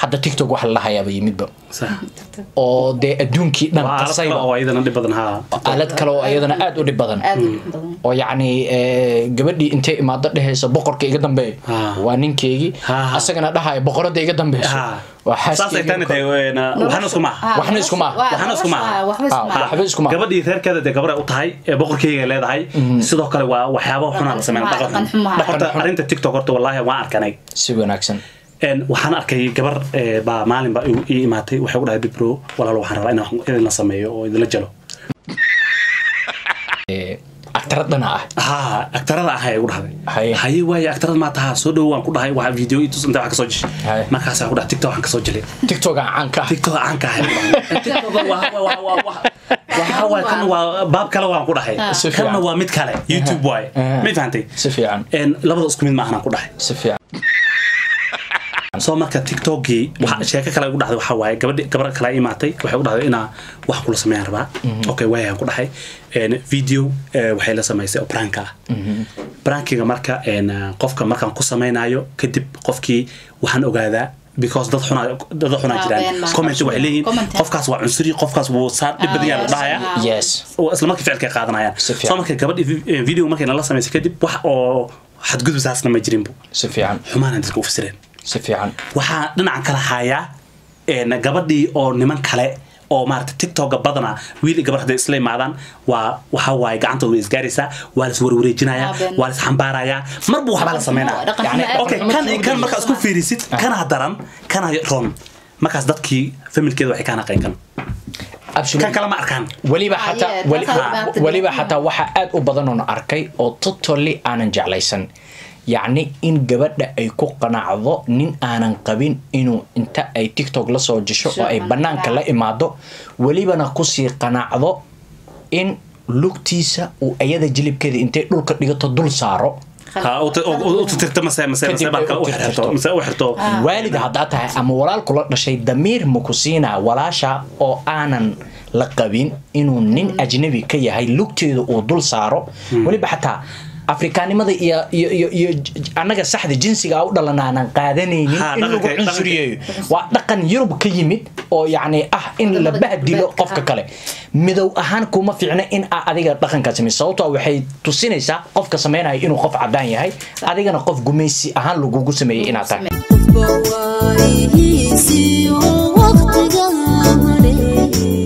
hadda tiktok wax la dhahayaaba yimidba sax oo dee adduunkii dhan waa aalad kale qasayba oo iyadana dhib badan haa aalad kale oo iyadana aad u dhib badan aad u badan oo yacni eh, gabadhii intay imaado dhehaysa boqorka iga dambeeya Ah. waa ninkeygii Ah. asagana dhahaya boqorada iga dambeyso haa waa saasay tani tahay xaaskeyga waxna isku maaha Ah, waxna isku maaha. waa- Waxna isku maaha. ah, waxba isku Ah, maaha. waxba isku maaha. gabadhii reerkeeda dee gabar ay u tahay ee boqorkeyga ay leedahay sidoo kale waa waxyaaba xunaa la sameyn Dhaqan dhaqan xun, xun dhaqan horta xun. arrinta tiktok horta wallaahi waan arkanay si wanaagsan Een, waxaan arkay gabar ee, baa maalin baa igu- ii imaatay waxay ku dhahay bibro walaalo waxaan rabaa inaan wax idinla sameeyo oo idinla jelo agtaradana ah haa agtarada ahay ugu dhahday Haye. haye waaye agtarada maa tahaa soo dhowo waan ku dhahay waa video i tus inta wax kasoo jeshay Haye. markaasaa ku dhahay tiktok waxaan kasoo jelay tiktokan caanka ah tiktok aan ka ahay tiktok waa waa waa waa waa waxa waay kan waa baab kale waan ku dhahay Si fiican. kanna waa mid kale youtube waaye Aha. ma fahantay si fiican Een, labada isku mid maahan aan ku dhahay si fiican soo marka tiktokgii waxa sheeko kale ugu dhahday waxaa waaye gabadhi gabar kale ay imaatay waxay u dhahday inaa wax kula sameeyaan rabaa okay waayaan ku dhahay Een, video eh, waxay la samaysay oo prank ah prankiga marka een, qofka markaan ku samaynayo kadib qofkii waxaan ogaadaa because dad xunaa dad xunaa Waa jiraan been baan comment ka waxay leeyihiin comment. qofkaas waa cunsuri qofkaas wuu saa dhib badan yaa la yes, dhahaya ah. yes oo isla markii ficilka ay qaadanayaan Si fiican. soo marka gabadhi vi- video markay nala samaysay kadib wax oo xadgudub saasna ma jirinbu si fiican xumaana dadka u fasireen si fiican waxaa dhinaca kale hayaa een, gabadhii oo niman kale oo maarata tiktoka badana wiil iyo gabar hadday isla imaadaan waa waxa waaye gacantooda way isgaaraysaa waa la iswarwareejinayaa Ah, been. waa la isxambaarayaa marba waxbaa la sameynaya Dhaqan Yani, xumo aad okay u kan xumo kan markaa isku fiirisid kana daran kana ron markaas dadkii familkeeda waxay kaa naqeen kan absolutely kan kale ma arkaan weliba Ah, xataa yeah, weli- that's how ah, about the weliba day. xataa waxaa aad u badan oon arkay oo totally aanan jeclaysan yacni in gabadha ay ku qanacdo nin aanan qabin inuu inta ay tiktok la soo jesho oo ay Sure. banaanka la imaado welibana kusii qanacdo in lugtiisa uu ayada jilibkeeda intay dhulka dhigato dul saaro ha u t- u- u- u tirtirto mase mase mase Kadib ay marka u u xirto tirtirto. mase u xirto waalid haddaa tahay ama walaal kula dhashay damiir ma ku siinaa walaasha oo aanan la qabin inuu nin ajnabi ka yahay lugteeda uu dul saaro weliba xataa afrikaanimada iyo iyo iyo iyo j- j- annaga saxda jinsiga u dhalan aanan qaadanaynin Ha, in lagu dhaqanka- cunsuriyeeyo waa dhaqan yurub ka yimid oo yacni ah in la Wadamada bahdilo galbeedka, qofka ah. kale midow ahaan kuma fiicna in aa adiga dhaqankaa samey sababtoo ah waxay tusinaysaa qofka sameynaya inuu qof cadaan yahay adigana qof gumaysi ahaan lagugu sameeyey inaad tahay qofba waayihiisii oo waqtiga mareeyay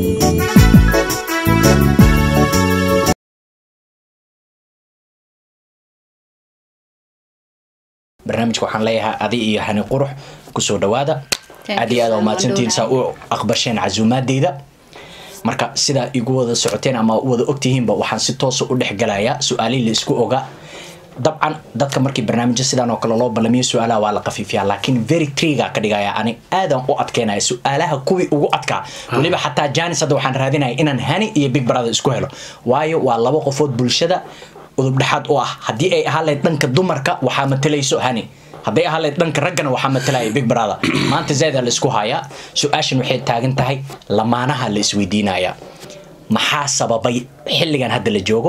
barnaamijka waxaan leeyahay adi iyo hani qurux kusoo dhawaada Thank aad you, iyo aad Sam. umahadsantihiin saa u aqbasheen casuumaadeyda marka sidaa igu wada socoteen ama u wada ogtihiinba waxaan si toosa u dhexgalayaa su-aalihii la isku ogaa dabcan dadka markii barnaamijyo sidaan oo kale loo ballamiyo su-aalaha waa la qafiifiyaa laakiin very triga ka dhigaya ani aadan u adkeynaya su-aalaha kuwii ugu adkaa weliba xataa janis hadda waxaan raadinaya inaan hani iyo big brother isku helo waayo waa laba qofood bulshada udub dhexaad u ah haddii ay ahaan lahayd dhanka dumarka waxaa matalayso hani hadday ahaan lahayd dhanka raggana waxaa matalaya big brother maanta zaadaa la isku hayaa su-aashan waxay taagan tahay lamaanaha la isweydiinaya maxaa sababay xilligan hadda la joogo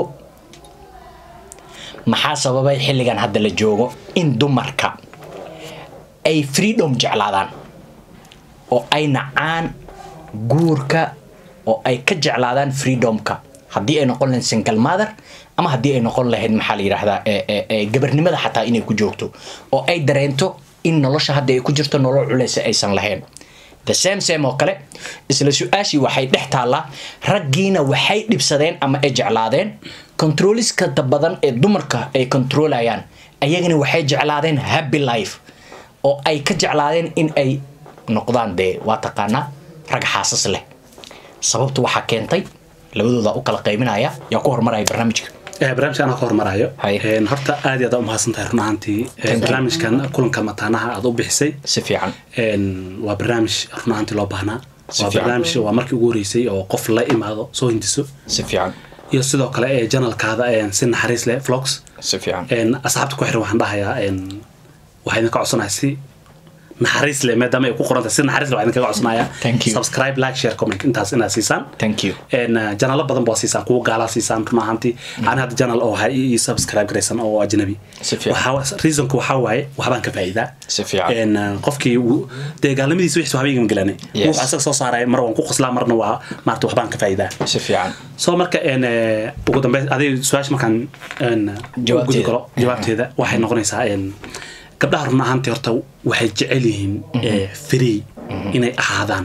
maxaa sababay xilligan hadda la joogo in dumarka ay freedom jeclaadaan oo ay nacaan guurka oo ay ka jeclaadaan freedomka haddii ay noqon lahayd single mother ama haddii ay noqon lahayd maxaa la yidhaahdaa ee- ee- ee gabarnimada xataa inay ku joogto oo ay dareento in nolosha hadda ay ku jirto nolol culeysa aysan lahayn the same same oo kale isla su-aashii waxay dhex taallaa raggiina waxay dhibsadeen ama ay jeclaadeen controliskada badan ee dumarka ay controlayaan ayagana waxay jeclaadeen happy life oo ay ka jeclaadeen in ay noqdaan dee waa taqaanaa rag xaasas leh sababtu waxaa keentay labadooda u kala qaybinaya yaa ku horumaraya barnaamijka Eh, barnaamijka anaa ka hormarayo Haye. Een, horta aad iyo aad umahadsan tahay run ahaantii Eh, barnaamijkan kulanka mataanaha aad u bixisay si fiican Een, waa barnaamij run ahaantii loo baahnaa Si waa fiican. barnaamij waa markii ugu horeysay oo qof la imaado soo hindiso si fiican iyo sidoo kale ee janalkaada een, si naxariis leh vlogs si fiican Een, asxaabta ku xiran waxaan dhahayaa een, waxaa idinka codsanahay si naxariis leh maadaama ay ku qorantahay si naxariis leh waxaan kaga codsanayaa Thank you. subscribe like share comment intaas inaad siisaan thank you een janalo badan baa siisaan kuwa gaalaa siisaan run ahaantii ani hadda janal oo ha ii subscribe garaysan oo ajnabi Si fiican. Waxaa- reasonku waxaa waaye waxbaan ka faa'iidaa Si fiican. een qofkii wuu- dee gaalnimadiisa wixii waxba igama gelane Yes. wuxuu asaga soo saaraya mar waan ku qoslaa marna waa maarata waxbaan ka faa'iidaa si fiican soo marka een eh, ugu dambeyn adiga su-aasha markaan een Jawaabteeda. gudi galo jawaabteeda waxay noqonaysaa een gabdhaha run ahaantii horta waxay jecel yihiin eh, free inay ahaadaan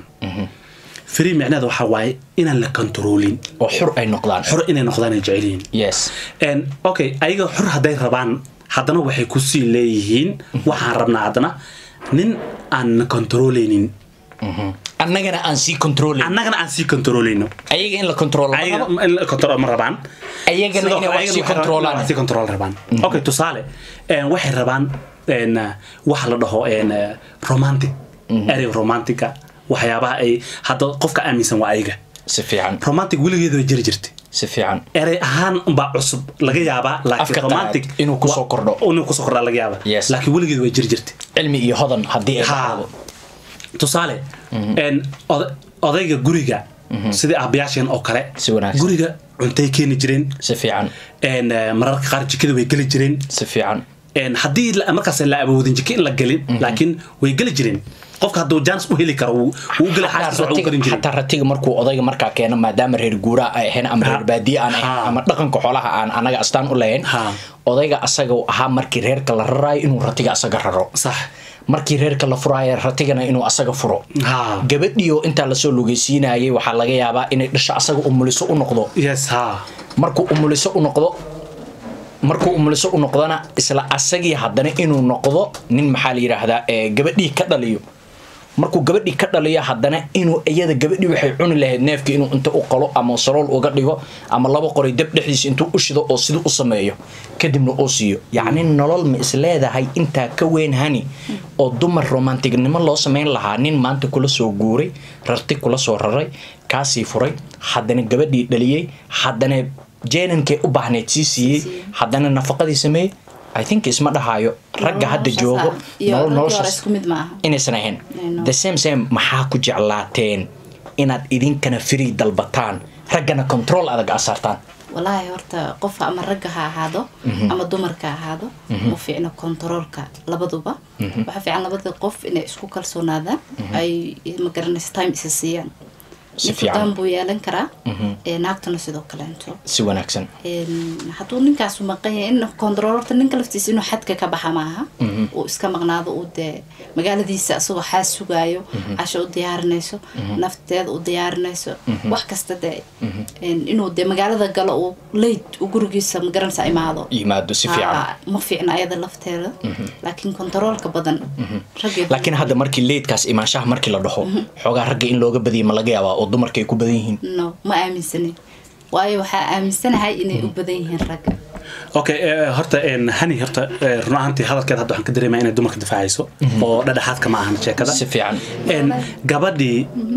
free micnaheeda waxaa waaye inaan la controlin oo xur ay noqdaan xor inay noqdaan ay jecel yihiin yes En, okay ayaga xor hadday rabaan haddana waxay kusii leeyihiin waxaan rabnaa haddana nin aan na controleynin annagana aan sii controlin annagana aan sii controleyno ayaga in la control ayaga in la control ma rabaan ayagana Sidoo inay kale wax ayagana sii waxay rabaan controlaan inay wax sii control rabaan okay tusaale en, waxay rabaan en, waxa la dhaho en, romantic erey romantica waxyaabaha ay hadda qofka aaminsan waa ayaga si fiican romantic weligeeda way jiri jirtay si fiican erey ahaan baa cusub laga yaabaa Afka laakiin qalaad romantic inuu kusoo wa- kordho. inuu kusoo kordhaa laga yaaba Yes. laakiin weligeed way jiri jirtay cilmi iyo hodan haddii ay ha dhacdo tusaale en, oda- odayga guriga sidii aabayaasheen oo kale Si wanaagsan. guriga cuntay keeni jireen si fiican en, eh, mararka qaar jikada way geli jireen si fiican En, haddii la- markaas la awoodin jiko in la gelin laakiin way geli jireen qofka hadduu jaanis u heli karo wuu wuu u geli xaaskiisa wax u garin jiray xataa ratiga markuu odayga markaa keeno maadaama reer guuraa ay ahayn ama reer baadiye aan ahayn Ha. ama dhaqanka xoolaha aan anaga astaan u lahayn Ha. odayga asaga uu ahaa markii reerka la raraayo inuu ratiga asaga raro sax markii reerka la furaayo ratigana inuu asaga furo Ha. gabadhiyo intaa lasoo lugeysiinayay waxaa laga yaabaa inay dhasho asaga umuliso u noqdo yes ha markuu umuliso u noqdo markuu umuliso u noqdona isla asagii haddana inuu noqdo nin maxaa la yidhaahdaa ee gabadhii ka dhaliyo markuu gabadhii ka dhaliyo haddana inuu iyada gabadhii waxay cuni lahayd neefka inuu inta u qalo ama salool uga dhigo ama laba qoray dab dhexdiisa intuu u shido oo siduu u sameeyo kadibna uu siiyo yacni nolol ma is leedahay intaa ka weyn hani oo dumar romantignimo loo samayn lahaa nin maanta kula soo guuray rarti kula soo raray kaasii furay haddana gabadhii dhaliyey haddana jeenankay u baahneyd sii siiyey haddana nafaqadii sameeyey i think isma dhahaayo ragga hadda joogo iyo nolol raggii hore noloshaas isku mid maaha inaysan ahayn No. the same same maxaa ku jeclaateen inaad idinkana free dalbataan raggana control adag aa saartaan walaahi horta qof ama ragga ha ahaado ama dumarka ha ahaado ma fiicno kontaroolka labaduba waxaa fiican labada qof inay isku kalsoonaadaan ay magaranaysa time isa siiyaan Si nin fiican. furdaan buu yeelan karaa ee naagtuna sidoo kaleento si wanaagsan Een, hadduu ninkaasu maqan yahay in kontarool horta ninka laftiisa inuu xadka ka baxa maaha uu iska maqnaado uu dee magaaladiisa asagoo xaas sugaayo casho u diyaarinayso nafteeda u diyaarinayso wax kasta dee een, inuu dee magaalada galo uu leyd u gurigiisa magaranaysa imaado yimaado si fiican Haa, ma fiicna ayada lafteeda laakiin kontaroolka badan raggeed laakiin hadda markii leydkaas imaanshaha markii la dhaho xoogaa ragga in looga badiya ma laga yaabaa oo dumarka ay ku badan yihiin no ma aaminsanin waayo waxaa aaminsanahay inay u badan yihiin ragga okay eh, horta en, hani horta eh, run ahaantii hadalkeeda hadda waxaan ka dareemaya inay dumarka difaacayso oo dhadhexaadka ma ahan sheekada si fiican En, gabadhii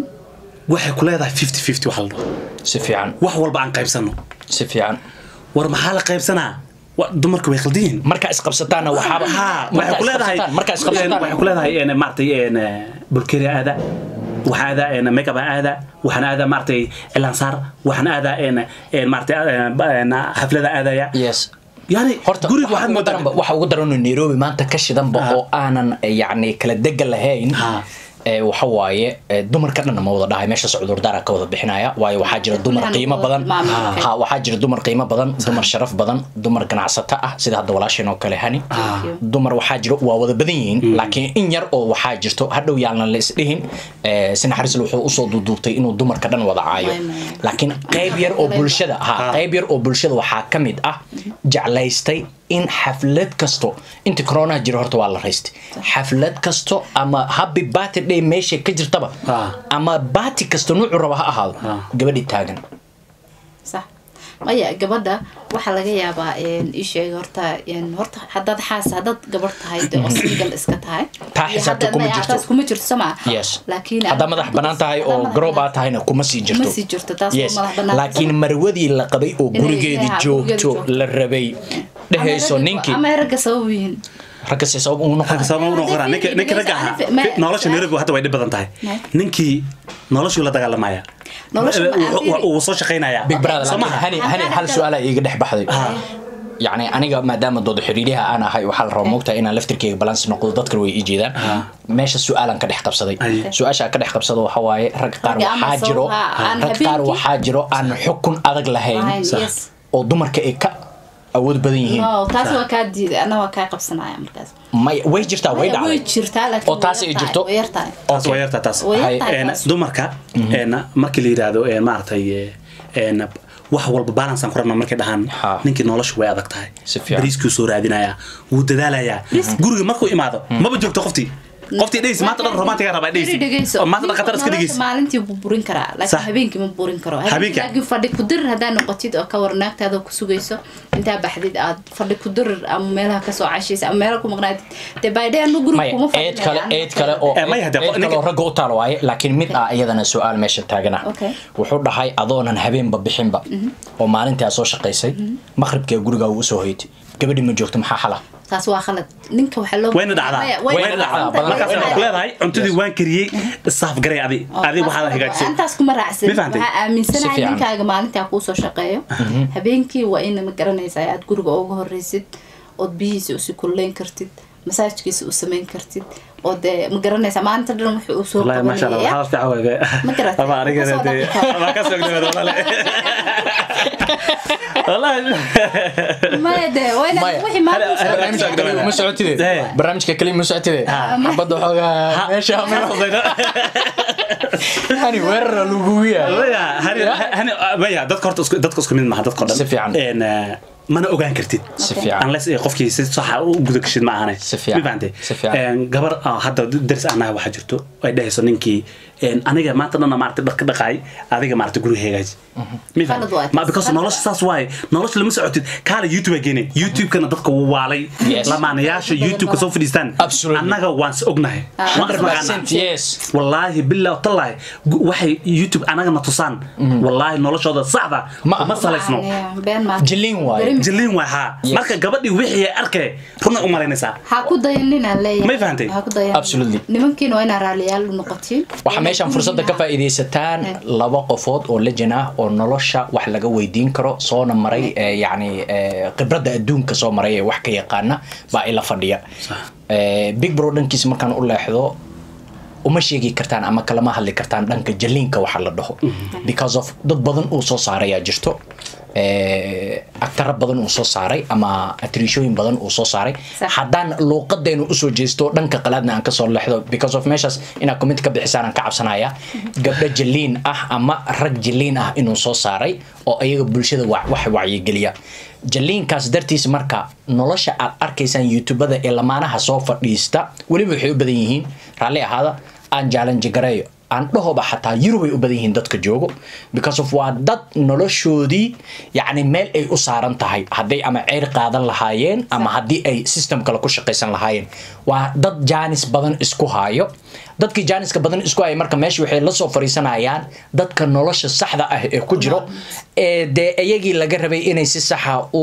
waxay ku leedahay fifty fifty waxa la dhaho si fiican wax walba aan qaybsano si fiican war maxaa la qaybsanaa Wa- dumarka way khaldan yihiin markaa isqabsataana waxaaba ha waxay ku leedahay markaa waxay isqabsataan ku leedahay en, maaragtay en, eh, bulkeria aada waxaan aadaa en, makeup aan aadaa waxaan aadaa maaragtay cilaansaar waxaan aadaa en, en, maaragtay eh, ba- en, xaflada aadaya yes yani horta guriga waxa waxaad ugu moodaa daranba waxa ugu daranoo nairobi maanta ka shidanba Ah. oo aanan eh, yacni kala dega lahayn Ah. ee waxa waaye ee, dumarka dhanna ma wada dhahay meeshaas cudurdaara ka wada bixinaya waayo waxaa jira dumar Kullahan qiimo wada badan tilmaamay. ha waxaa jira dumar qiimo badan dumar sharaf badan dumar ganacsato ah sida hadda walaasheen oo kale hani dumar waxaa jiro waa wada badan yihiin laakiin in yar oo waxaa jirto hadhow yaalna la isdhihin ee, si naxariisle wuxuu usoo duuduubtay inuu dumarka dhan wada caayo Waay, waay. laakiin qayb yar oo bulshada ha qayb yar oo bulshada waxaa ka mid ah jeclaystay in xaflad kasto inta corona jiro horta waa la raystay xaflad kasto ama happy birthday meesha ka jirtaba Ah. ama baati kasto nuucu raba ha ahaado Ah. gabadhi taagan sax maya gabadha waxaa laga yaabaa een, ii sheeg horta een, horta haddaad xaas haddaad gabar tahay dee oo single iska tahay Taa iyo xisaabta haddaad- kuma maya, jirto. taas kuma jirto soo maa yes laakiin haddaa madax banaan tahay oo garoob aa tahayna kuma sii jirto Kuma sii jirto, taas oo yes madax bannaan. laakiin marwadii la qabay oo Inay- gurigeedii inay- joogto gurigeeda joogto. la rabay dhehayso ninkii ama ay ragga sabab yihiin ragga si sabab ugu noqon sabab u noqonaa ninka ninka ragga ahaa Ma- nolosha Nairobi hadda way dhib badan tahay Ma- ninkii noloshuu la dagaalamaya Nolosha ma- Wuu- wuu- wuu soo shaqaynaya big brother Soo laakiin maha? hani hani hal su-aala iiga dhex baxday yacni aniga maadaama dooda xiriiryaha aan ahay waxaa la rabaa moogtahay inaan laftirkeyga balance noqdo dadkan way ii jeedaan meesha su-aalan ka dhex qabsaday Ay. su-aasha ka dhex qabsado waxa waaye rag qaar Ragga ama waxaa jiro sawha, aan rag qaar habeenkii- waxaa jiro aan xukun adag lahayn Lahayn, Sax. yes. oo dumarka ay ka awood badan yihiin no taas waa kaa diiday ana waa kaa qabsanaya markaas may way jirtaa way way dhacday jirtaa laakiin Oo taas way ay yartahay, jirto? way yartahay taas waa yartaa taas way Hay- yartahay Een, taas. dumarka een, markii la yidhaahdo een, maaragtay een, wax walba balancean ku rabna markay dhahaan Ha. ninkii noloshu way adag tahay Si fiican. bariiskuu soo raadinayaa wuu dadaalayaa guriga markuu imaado maba joogto qoftii qoftii dhegeysa maanta dhan romantiga rabaa Dheri dhegeysa dhegeyso. oo maanta dhan khatar iska Nolosha dhegeysa maalintii buu burin karaa Sax. laakiin habeenkii ma burin karo Habeenka? habeenkii laakiin fadhi ku dirir haddaa noqotid oo ka warnaagtaada ku sugayso intaa baxdid aad fadhi ku dirir ama meelaha kasoo cashaysa ama meelaha ku maqnaatid dee baydhe anu guriga maya kuma eed kale eed kale oo Eh, maya, hadee, eed kale ninka- oo ragga u taal waaye laakiin mid ah iyadana su-aal meesha taagana Okay. wuxuu dhahay adoonan habeenba bixinba oo maalintii aad soo shaqaysay maqribkee gurigaa uu usoo hoytay gabadhi ma joogto maxaa xala taas waa khalad ninka waxaa loo wayna dhacdaa Maya, wayna dhacdaa badan- markaas wayna waxaa ku leedahay cuntadii waan kariyey saaf garay adi adi waxaad hagaajisay intaas kuma raacsan Ma fahantay? waxaa Si aaminsanahay fiican. ninkaaga maalintaa kuusoo shaqeeyo habeenkii waa in ma garanaysaa aad guriga uga horeysid ood biyihiisa usi kulleyn kartid masaajkiisa u samayn kartid oo dee ma garanaysaa maalinta dhan wuxuu usoo والله ما شاء الله qabanaya waxaa fiican waaye Ma garatay? ama aniga Kasoo dee dhaqi. ama ka soo gudbay walaal wallahi maya dee waa inaad Maya. wixii maanta Hada- hada- usoo hada- qabanaysaa. ma socotide Eh. barnaamijka kaliya ma socotide xabadda xoogaa meesha hani weerara lagugu yahay maya hani hani maya dadka horta isku dadka isku mid maaha dadka oo dhan Si fiican. een eh, mana ogaan kartid si fiican unless ay qofkii si sax ah u guda gashid ma ahane Si fiican. Ma fahantay? Si fiican. Een, gabar ah, hadda daris anaha waxaa jirto ay dhahayso ninkii een, aniga maanta dhanna maarata dharka dhaqaay adiga maarata guriga hagaaji Ma fahantay? Khalad waay. ma because Khalad nolosha saas waaye nolosha lama socotid kaala youtube geenay youtube-kana dadka wuu waalay Yes. lamaanayaasha youtube-ka soo fadhiistaan Absolutely. annaga waan is ognahay waan is naqaanaa 100% yes wallaahi billahi tallahi gu- waxay youtube anagana tusaan wallaahi noloshooda saxda Ma- ma salaysno Maya, been maa jilin waaye Dareemi- jilliin waay haa Yes. marka gabadhii wixii ay arkay runa u malaynaysaa ha ku dayaninaan leeyahay May fahantay? ha ku dayanin Absolutely. nimankiina waa inaa raaliyaal u noqotiin waxaa meeshaan fursadda ka faa'iidaysataan laba qofood oo lejan ah oo nolosha wax laga weydiin karo soona maray eh, yacni eh, khibradda adduunka soo maray ee wax ka yaqaana baa ila fadhiya Eh, big bro dhankiisa markaan u leexdo uma sheegi kartaan ama kalama hadli kartaan dhanka jaliinka waxa la dhaho because of dad badan uu soo saarayaa jirto Eh, agtara badan uu soo saaray ama atriishooyin badan uu soo saaray Sax. haddaan luuqadeenu usoo jeesto dhanka qalaadna aan kasoo leexdo because of meeshaas inaad comment ka bixisaan aan ka cabsanaya gabdho jaliin ah ama rag jaliin ah inuu soo saaray oo ayaga bulshada wa- wax wacyigeliya jaliinkaas dartiis marka nolosha aad arkaysaan youtubada ee lamaanaha soo fadhiista weliba waxay u badan yihiin raalli ahaada aan challenge gareeyo aan dhahoba xataa yurubay u badan yihiin dadka joogo because of waa dad noloshoodii yacni meel ay u saaran tahay hadday ama ceyr qaadan lahaayeen ama haddii ay system kale ku shaqaysan lahaayeen waa dad jaanis badan isku haayo dadkii jaaniska badan isku haya marka meesha waxay la soo fariisanayaan dadka nolosha saxda ah ee ku jiro ee dee iyagii laga rabay inay si saxa u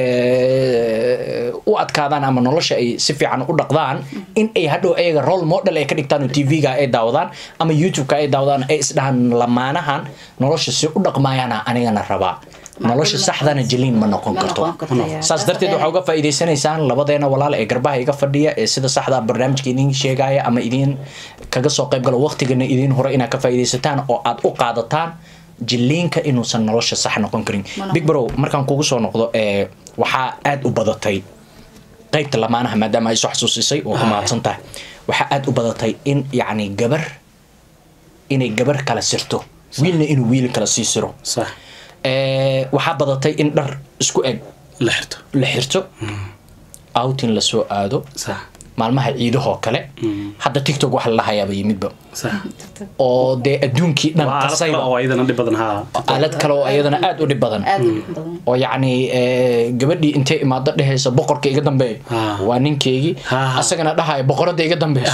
eh, u adkaadaan ama nolosha ay si fiican u dhaqdaan in ay hadhow ayaga role model ay ka dhigtaan oo tv-ga ay daawadaan ama youtube-ka ay daawadaan ay isdhahaan lamaanahan nolosha si u dhaqmaayana anigana rabaa nolosha saxdana jaliin ma noqon Ma karto noqon karto, yaa. saas darteed waxaa uga faa'iidaysanaysaan labadeena walaal ee garbaha iga fadhiya ee sida saxda barnaamijka idiin sheegaya ama idiin kaga soo qayb galo waqtigana idiin hore inaad ka faa'iidaysataan oo aad u qaadataan jiliinka inuusan nolosha sax noqon karin noqon. big bro markaan kugu soo noqdo ee waxaa aad u badatay qaybta lamaanaha maadaama ay soo xasuusisay oo ku mahadsan tahay waxaa aad u badatay in yacni gabar inay gabar kala sirto wiilna inuu wiil kala sii siro sax Ee, waxaa badatay in dhar isku eg la xirto la xirto outing lasoo aado sax maalmaha ciidahoo kale hadda tiktok waxa la hayaaba yimidba sax oo dee adduunkii dhan waa aalad kale qasayba oo iyadana dhib badan haa aalad kale oo iyadana aad u dhib badan aad u dhib badan oo yacni eh, gabadhii intay imaado dhehaysa boqorka iga dambeeya Ah. waa ninkeygii Ah. asagana dhahaya boqorada iga dambeyso Ah.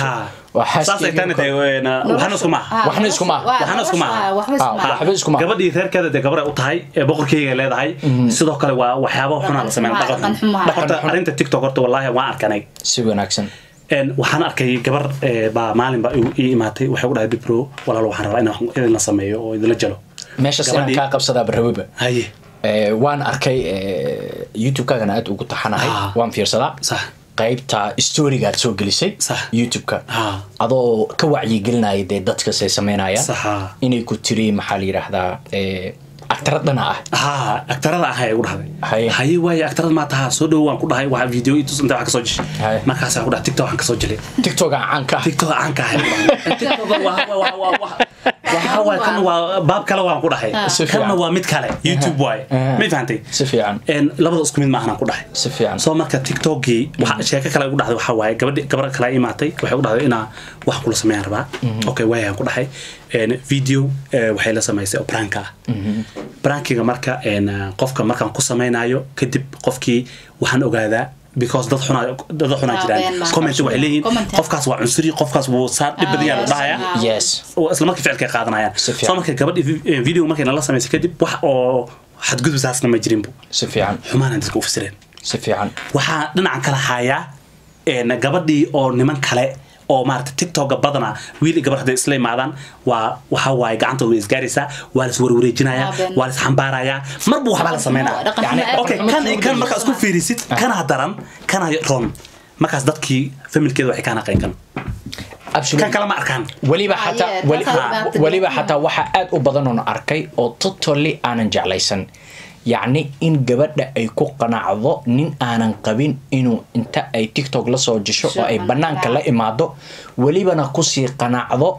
Waa saasay xaaskeyga tani tahay waxna isku maaha Ah, Waxna isku maaha. waa, Waxna isku maaha. waxba isku Ah, maaha. waxba isku maaha. gabadhii reerkeeda dee gabar ay u tahay ee boqorkeyga leedahay sidoo kale waa waxyaaba xunaa la sameyn Dhaqan dhaqan xumaa. xun. horta arrinta tiktok horta wallaahi waan arkanay si wanaagsan Een, waxaan arkay gabar ee, baa maalin baa igu- ii imaatay waxay u dhahay bibro walaalo waxaan rabaa inaan wax idinla sameeyo oo idinla jalo meesha sinaan Gabadhii- kaa qabsadaa barrawiba haye Eh, waan arkay eh, youtube-kaagana aad ugu taxanahay Ah. waan fiirsadaa sax qaybta storygaad soo gelisay Sax. youtube-ka Ah. adoo ka wacyigelinaya dee dadka say sameynayaan Saxa. inay ku tiri maxaa la yidhaahdaa eh, agtaradana ah haa agtarada ah ay ugu dhahday Haye. haye waaye agtarada maa tahaa soo dhowo waan ku dhahay waa video i tus inta wax kasoo jeshay Haye. markaas waxaan ku dhahay tiktok waxaan kasoo jelay tiktok aan caan ka ah tiktok aan ka ahay tiktok waa waa waa waa waa waxa waay kan waa baab kale waan ku dhahay Si fiican. kanna waa mid kale youtube waaye Aha. ma fahantay si fiican Een, labada isku mid maahan aan ku dhahay si fiican soo marka tiktokgii waxa sheeko kale ugu dhahday waxaa waaye gabadhi gabar kale ay imaatay waxay u dhahday inaa wax kula sameeyaan rabaa okay waayaan ku dhahay Een, video eh, waxay la samaysay oo prank ah prankiga marka een, eh, qofka markaan ku samaynayo kadib qofkii waxaan ogaadaa because dad xunaa dad xunaa Ah, jiraan been ma- comment waxay leeyihiin Comment. qofkaas waa cunsuri qofkaas wuu saa dhib badan yahay la yes, dhahaya ah. yes oo isla markii ficilka ay qaadanayaan Si fiican. soo marka gabadhi vi- video markay nala samaysay kadib wax oo xadgudub saasna ma jirinbu si fiican xumaanaan dadka u fasireen si fiican waxaa dhinacan kala hayaa een, gabadhii oo niman kale oo maarata tiktoka badana wiil iyo gabar hadday isla imaadaan waa waxa waaye gacantooda way isgaaraysaa waa la iswarwareejinayaa Ah, been. waa la isxambaarayaa marba waxbaa la sameynaya Dhaqan Yani, xumo aad okay xumo kan xumo kan u markaa isku fiirisid kana daran kana ron markaas dadkii familkeeda waxay kaana qayn kan absolutely kan kale ma arkaan weliba Ah, xataa yeah, weli- taas ha, aad baad weliba tidhi. xataa waxaa aad u badan oon arkay oo totally aanan jeclaysan yacni in gabadha ay ku qanacdo nin aanan qabin inuu inta ay tiktok la soo jesho oo ay Sure, banaanka la imaado welibana kusii qanacdo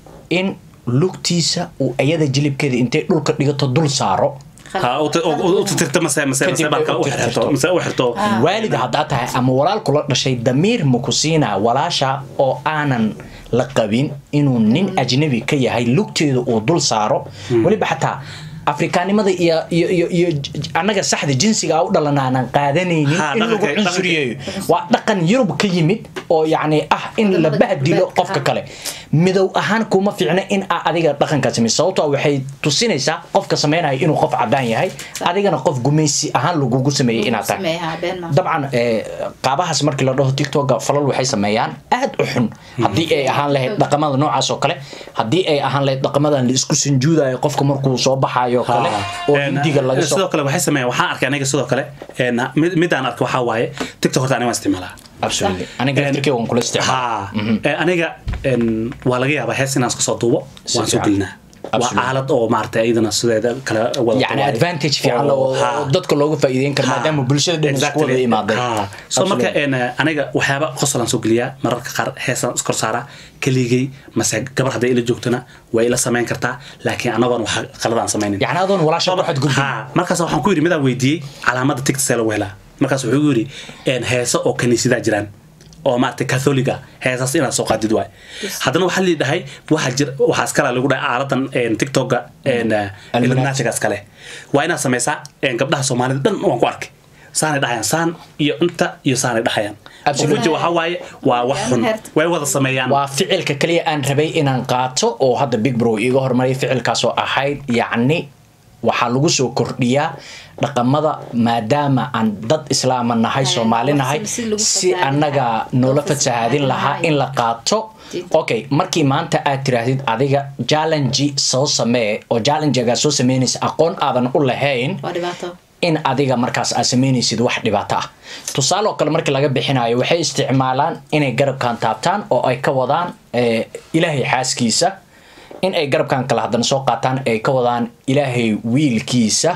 in lugtiisa uu ayada jilibkeeda intay dhulka dhigato dul saaro ha u ti- u- u tirtirto mase mase mase Kadib baalka ay u u xirto tirtirto. mase u xirto waalid haddaa tahay ama walaal kula dhashay damiir ma ku siinaa walaasha oo aanan la qabin inuu nin ajnabi ka yahay lugteeda uu dul saaro weliba xataa afrikaanimada iyo iyo iyo iyo j- j- annaga saxda jinsiga u dhalan aanan qaadanaynin Ha, in lagu dhaqanka- cunsuriyeeyo waa dhaqan yurub ka yimid oo yacni ah in la Wadamada bahdilo galbeedka, qofka ha. kale midow ahaan kuma fiicna in aa adiga dhaqankaa samey sababtoo ah waxay tusinaysaa qofka sameynaya inuu qof cadaan yahay adigana qof gumaysi ahaan lagugu sameeyey inaad tahay sameeyaa been ma dabcan eh, qaabahaas markii la dhaho tiktoka falal waxay sameeyaan aad u xun haddii ay ahaan lahayd dhaqamada noocaas oo kale haddii ay ahaan lahayd dhaqamadan la isku sanjuudayo qofka markuu soo baxayo kale oo Een, hindiga laga soo sidoo kale waxay sameeyaan waxaan arkay aniga sidoo kale een, mid- midaan arkay waxaa waaye tiktok horta aniga waan isticmaalaa absolutely aniga laftirkeyga waan kula isticmaala ha ee, aniga een, waa laga yaabaa hees inaan iska soo duubo Si waan soo fiican. gelinaa waa Absolutely. aalad oo maaragtay iyadana sideeda kale wada yani advantage fiican la- oo ha. oo dadka looga faa'iideyn karo maadaama bulshada dhan isku wada Exactly. imaaday Ha. so marka een, aniga waxyaaba qosolaan soo geliyaa mararka qaar heesaan iskor saaraa keligay mase gabar hadday ila joogtana way ila samayn kartaa laakiin anagoon wax qaladaan samaynin yani adoon walaasha waxaad gudbin ha markaas waxaan ku yidhi midaan weydiiyey calaamada tigta see lagu helaa markaas wuxuu igu yidhi een, heeso oo kaniisidaa jiraan oo maaragtay catholiga heesaas inaad soo qaadid waay haddana waxaa lii dhahay waxaa jir waxaa iskale lagu dhahay aaladan een, tiktoka een, eh, Illuminati. illuminatiga iskale waa inaad samaysaa een, gabdhaha soomaalida dhan waan ku arkay saanay dhahayaan saan iyo inta iyo saanay dhahayaan Absolutely. Ujeedada waxaa waaye waa wax xun way wada sameeyaan waa ficilka kaliya aan rabay inaan qaato oo hadda big bro iiga hormaray ficilkaas oo ahayd yacni waxaa lagu soo kordhiyaa dhaqamada maadaama aan dad islaama nahay Ay, soomaali wax nahay si- si lagu si fasaadin annaga lahaa. noola Loo fasahaadin fasaadin lahaa lahaa. in la qaato Diinta. okay markii maanta aad tiraahdid adiga challenge soo samee oo challengegaa soo sameynaysa aqoon aadan u lahayn waa dhibaato in adiga markaas aad samaynaysid wax dhibaato ah tusaale oo kale markii laga bixinayo waxay isticmaalaan inay garabkan taabtaan oo ay ka wadaan eh, ilaahay xaaskiisa in ay garabkan kale haddana soo qaataan ay ka wadaan ilaahay wiilkiisa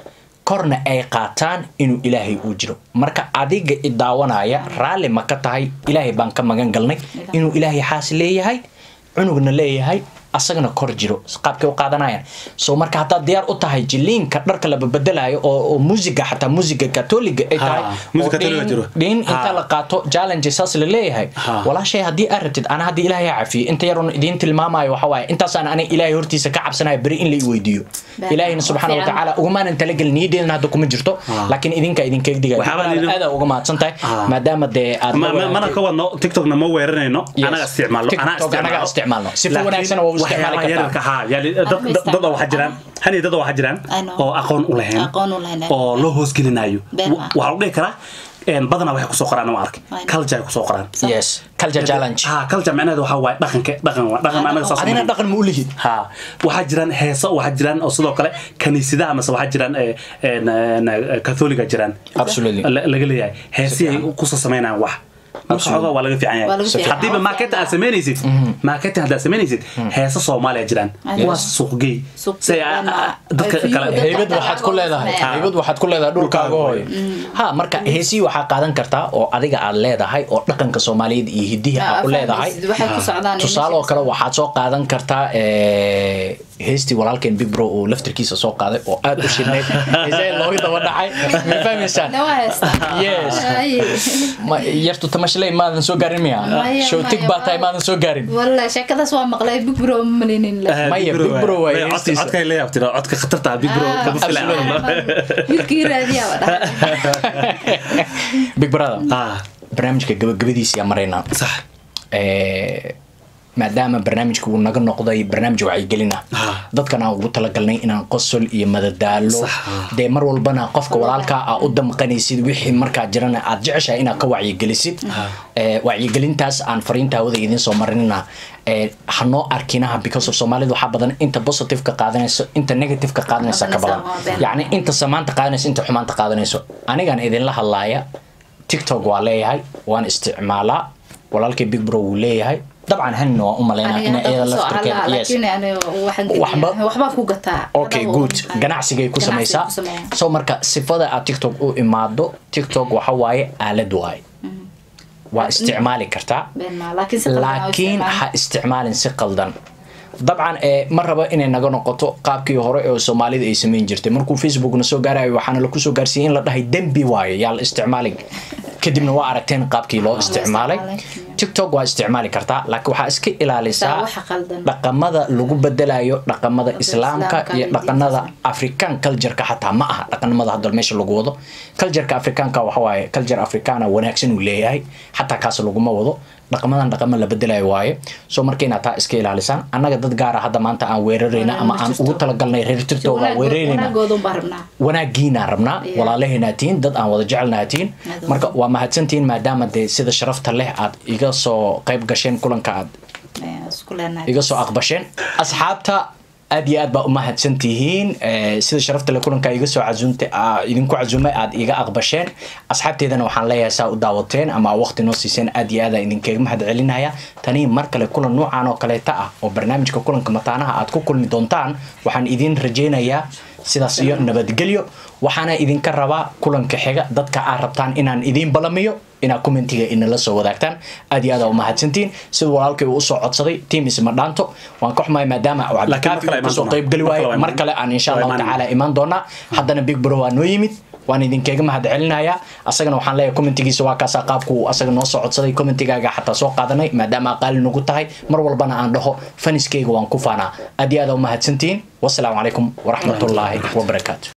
korna ay qaataan inuu ilaahay uu jiro marka adiga i daawanaya raalli ma ka tahay ilaahay baan ka magan galnay inuu ilaahay xaas leeyahay cunugna leeyahay asagana kor jiro qaabkay u qaadanayaan so marka haddaad diyaar u tahay jiliinka dharka la babedelayo oo oo musiga xataa musiga katoliga ay tahay Ha, music oo Catholic dhiin- jiro. dhiin inta Ha. la qaato challenge saas la leeyahay Ha. walaashay haddii aad rabtid ana haddii ilaahay ha cafiyo inta yaroon idiin tilmaamayo waxa waaye intaasaan aniga ilaahay hortiisa ka cabsanayo beri in la i weydiiyo Been. ilaahayna subxaana Waa fiican. watacaala ugumaanan talagelin niyadeedana hadda kuma jirto laakiin idinka idinkaga digaya Waxyaabaa la yidhi- aada uga mahadsan tahay Ha. maadaama dee aad Ma- ma- mana ka wadno tiktokna ma weeranayno Yes. anaga isticmaalno anaa TikTok anaga isticmaalno. Si Laakiin wanaagsan waa u isticmaali waxyaabaha kartaa. yararka, haa, yaali dad- Anma dad- dad oo waxaa jiraan hani dad oo waxaa jiraan I know. oo aqoon u lahayn Aqoon u lahayn. oo loo hoosgelinayo Been ma. waxaa lagu dhihi karaa een, badanaa waxay kusoo qoraan ma arkay I know. culture ay kusoo qoraan yes culture challenge ha culture macnaheedu waxaa waaye dhaqanka dhaqan waa dhaqan Ah, anaga saas adina ma- dhaqan ma u lihid ha waxaa jiraan heeso waxaa jiraan oo sidoo kale kaniisadaha mase waxaa jiraan eh, een, een, eh, catholiga jiraan Absolutely. La- laga leeyahay heesii ay kusoo samaynayaan wax marka xoogaa waa laga fiican Waa laga yahay fiican. haddiiba marketing aad samaynaysid marketing haddaad samaynaysid heeso soomaaliya jiraan Yes. kuwaas suuqgey Suuq say geey, waa- dadka ay kale fiyo- heybad waxaad ku leedahay Ha. heybad waxaad ku leedahay dhulkaaga Dhulkaaga hooyo ha marka heesii waxaa qaadan kartaa oo adiga aad leedahay oo dhaqanka soomaaliyeed iyo hidihi Ah, aad u leedahay fahmaysid, waxay ku socdaan tusaale oo kale waxaad soo qaadan kartaa eh, heestii walaalkeen big bro oo laftirkiisa soo qaaday oo aad u shidnayd heesee looga daba dhacay ma fahmaysaan Nawa haysta. Yes. Ay. Ma- yartu tamashley maadan soo gaarin miya Maya, showtig maya, baa tahay waa- maadan soo gaarin Wallahi sheekadaas waa maqlay big bro ma malinin le Eh, Maya, Big Bro Big Bro waay. waay Codka- heestiisa. codkay la yaabtira codka khatarta ah, Big Bro Ah, kama filaan. absolutely. wiilkii raadiyaa waa dhahay big brother Ah, barnaamijka gabagabadiisa yaa maraynaa sax Eh, maadaama barnaamijka uu naga noqday barnaamij wacyigelin ah Ah. dadkan aan ugu talagalnay inaan qosol iyo madadaalo Sax, ah. dee mar walbana qofka walaalkaa aa u damqanaysid wixii markaa jirana aad jeceshahay inaad ka wacyigelisid Eh, wacyigelintaas aan fariinta hawada idiin soo marinina eh, hanoo arkinaha because of soomaalida waxaa badan inta positive ka qaadanayso inta negative ka qaadanaysa ka badan Qaadanaysa, waa been. yacni inta samaanta qaadanayso inta xumaanta qaadanayso anigaan idinla hadlaaya tiktok waa leeyahay waan isticmaalaa walaalkay big bro wuu leeyahay dabcan hanina waan u malaynaa Aniga ina hadda iyada kusoo laftirkeeda hadlaa, yes laakiin aniga waxaan Waxba- geliyaa- waxbaan ku gataa okay Hadaba good un- ganacsigay ku ganacsigay samaysaa ku sameeyaa. so marka sifada aad tiktok u imaado tiktok waxa waaye aalad waaye waa isticmaali kartaa Been ma, laakiin si qaldan oo laakiin isticmaal. ha isticmaalin si qaldan dabcan eh, ma rabo inay naga noqoto qaabkii hore ee soomaalida ay samayn jirtay markuu facebookna soo gaarayo waxaana laku soo gaarsiiyey in la dhahay dembi waayo yaa la isticmaalin kadibna waa aragteen qaabkii loo isticmaalay isticmaalay. tiktok waa isticmaali kartaa laakiin waxaa iska ilaalisaa Taa waxa qaldan. dhaqamada lagu bedelayo dhaqamada islaamka Islaamka iyo iyo dhaqanada diinta. african cultureka xataa ma aha dhaqanimada hadda meesha lagu wado cultureka afrikaanka waxa waaye culture africana wanaagsan uu leeyahay xataa kaas laguma wado dhaqamadan dhaqama la bedelayo waaye so marka inaad taa iska ilaalisaan annaga dad gaara hadda maanta aan weerarayna ama aan ugu talagalnay reer tirtooda aan weerarayna wanaagoodan baan rabnaa wanaagiinaan rabnaa Yeah. walaalaheenaa tihiin dad aan wada jecelnaha tihiin Aad marka waa mahadsantihiin maadaama dee sida sharafta leh aad iga soo qayb gasheen kulanka aad Eh, isku leenahay iga soo aqbasheen asxaabta aad iyo aad baa u mahadsan tihiin Eh, sida sharafta le kulanka iga soo casuumta aa idinku casuumay aad iga aqbasheen asxaabteedana waxaan leeyahay saa u daawateen ama waqti noo siiseen aad iyo aad aan idinkaga mahad celinaya tani mar kale kulan noocan oo kaleeta ah oo barnaamijka kulanka mataanaha aad ku kulmi doontaan waxaan idin rajaynayaa sidaas iyo nabadgelyo waxaana idinka rabaa kulanka xiga dadka aad rabtaan inaan idiin balamiyo inaad commentiga inala soo wadaagtaan aad iyo aad aa u mahadsantihiin sida walaalkay uu usoo codsaday team isma dhaanto waan ka xumahay maadaama uu cabdikaafi mar kale uu kasoo imaan qayb geli doonaa. waaye Mar kale mar kale aan insha waa allahu imaan tacaala imaan doonaa haddana big bro waa noo yimid waan idinkaga mahad celinayaa asagana waxaan leeyahay commentigiisa waa kaasaa qaabku uu asaga noo soo codsaday commentigaaga xataa soo qaadanay maadaama aqaali nagu tahay mar walbana aan dhaho faniskeyga waan ku faanaa aad iyo aad aa u mahadsantihiin wasalaamu calaykum waraxmatullaahi wabarakaatu